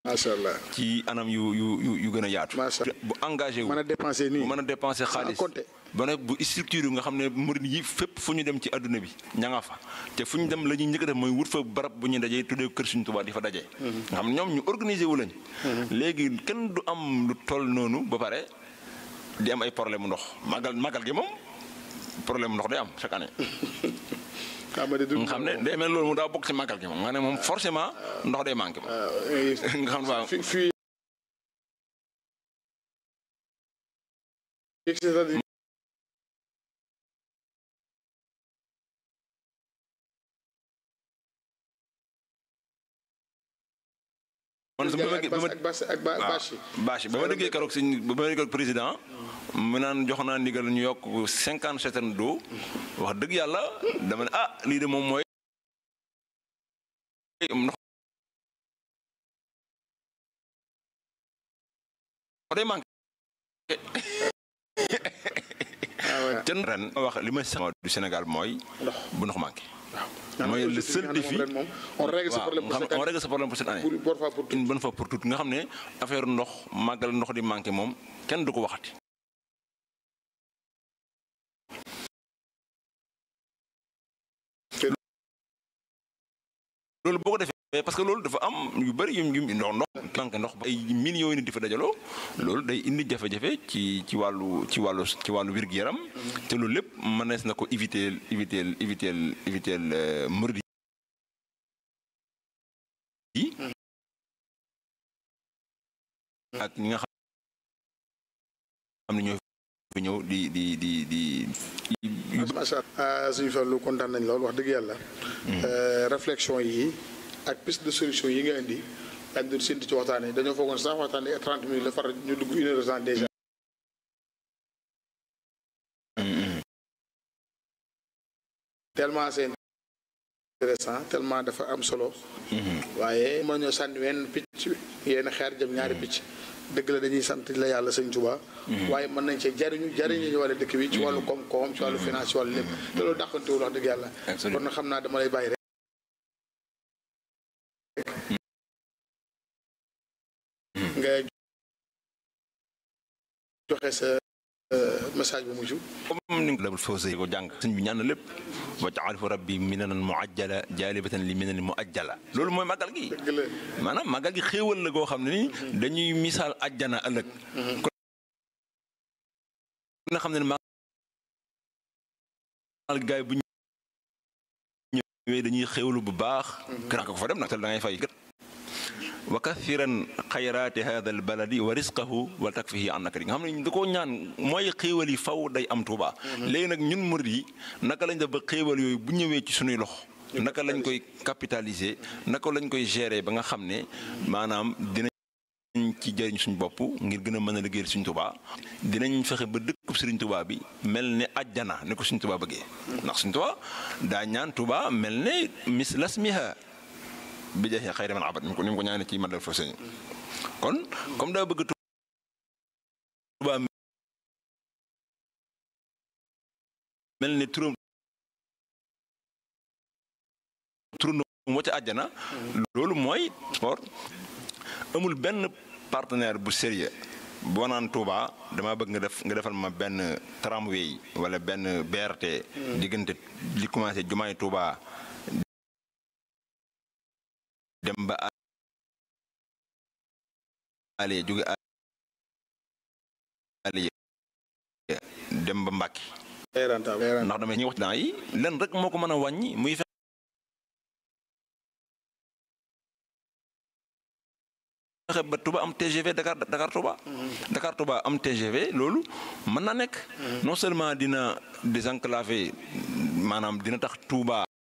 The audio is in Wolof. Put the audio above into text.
macha allah ci anam yu yu yu yu gën a yaatu. Macha Allah. bu engagé wu mën a dépenser nii bu mën a dépenser xaalis compter. ba ne bu structure nga xam ne murid yi fépp fu ñu dem ci adduna bi ña nga fa te fu ñu dem la ñuy njëkk a def mooy wut fa barab bu ñuy dajee tuddee kër Sëriñ Tuubaa di fa dajee. nga xam ne ñoom ñu organiser wu lañ. léegi kenn du am lu toll noonu ba pare di am ay problème mu ndox magal magal gi moom problème mu ndox day am chaque année. xam nga de du nga xam ne day mel loolu mu daa bokk ci magal gi moom nga ne moom forcément ndox day manqué moom. nga xam ne waaw fi fii c'est-à-dire man su ma ak bâche ak bâche ak ba- waaw bâche yi. bâche yi ba ma déggee keroog si ba ma déggee président mu naan jox naa ndigal ñu yokk cinquante citernes d'eau wax dëgg yàlla dama ne ah lii de moom mooy ndox day manqué ah ouais. te ren ma wax li ma sax du Sénégal mooy ndox bu ndox manqué waaw. mooy le objectif seul bi nga xam ne défi moom ren moom on règle ce waaw problème nga pour xam cette on année. règle ce problème pour cette année pour bonne fois pour tout. une bonne fois pour toutes nga xam ne affaire ndox màggal ndox di manqué moom kenn du ko waxati loolu boo ko defee parce que loolu dafa am yu bëri yu yu ndox ndox manqué ndox ay millions yi nit di fa dajaloo loolu day indi jafe-jafe ci ci wàllu ci wàllu ci wàllu wér-gu-yaram te loolu lépp mënees na ko éviter éviter éviter éviter murid yi ak ñi nga xam ne ñoo fi ñëw di di di di macha allah suñu farlu kontaan nañ lool wax dëgg yàlla. réflexion yi ak piste de solution yi nga indi dañ doon séntu ci waxtaan yi dañoo foogoon sax waxtaan yi 30 minutes la far ñu dugg une heure de temps déjà. tellement c'est intéressant tellement dafa am solo. waaye mën ñoo sànni wenn picc yenn xeer jëm ñaari picc. dëgg la dañuy sant la yàlla sëñ Tuubaa waaye mën nañ cee jariñu jariñu ñu wàllu dëkk bi ci wàllu koom-koom ci wàllu finance ci wàllu lépp te loolu dàqantewul wax dëgg yàlla kon na xam naa dama lay bàyyi rek nga joxe sa message bu mujj comme ni nga fawsé ko jàng sëñ bi ñaan na lépp wa jaalifu rabbi minanan muajjala jaalibatan li minanin muajjala loolu mooy màggal gi dëgg la maanaam màggal gi xéewal la goo xam ne ni dañuy misaal ajjana ëllëg kon na xam ne ne màggal gaay bu ñëwee dañuy xéewalu bu baax krank ko fa dem nag te da ngay fay wa kathiran xayraati hada al baladi wa risqahu wa takfihi an nakari nga xam ne da koo ñaan mooy xéewal yi faw day am Tuuba léegi nag ñun murid yi naka lañ def ba xéewal yooyu bu ñëwee ci suñuy loxo naka lañ koy capitaliser naka lañ koy gérer ba nga xam ne maanaam dinañ ci jëriñ suñu bopp ngir gën a mën a liggéeyal suñu Tuuba dinañ fexe ba dëkkub Sëriñ Tuuba bi mel ne ajjana ni ko suñu Tuuba bëggee ndax suñu Tuuba daa ñaan Tuuba mel ne mis lasmiha bi jeexee xëy na man abat ni mu ko ni mu ko ñaanee ci madal foofu sëñ kon comme daa bëgg Tuuba mel ne turam turam wa ca àjjana loolu mooy sport amul benn partenaire bu sérieux boo naan Touba dama bëgg nga def nga defal ma benn tramway wala benn BRT diggante li commencé jumaay Touba dem ba Alié jóge Alié dem ba Mbàkke day rentable ndax damay ñuy wax dans yi len rek moo ko mën a wàññi muy fexe ba Touba am TGV Dakar Dakar Touba Dakar Touba am TGV loolu mën na nekk non seulement dina désenclaver maanaam dina tax Touba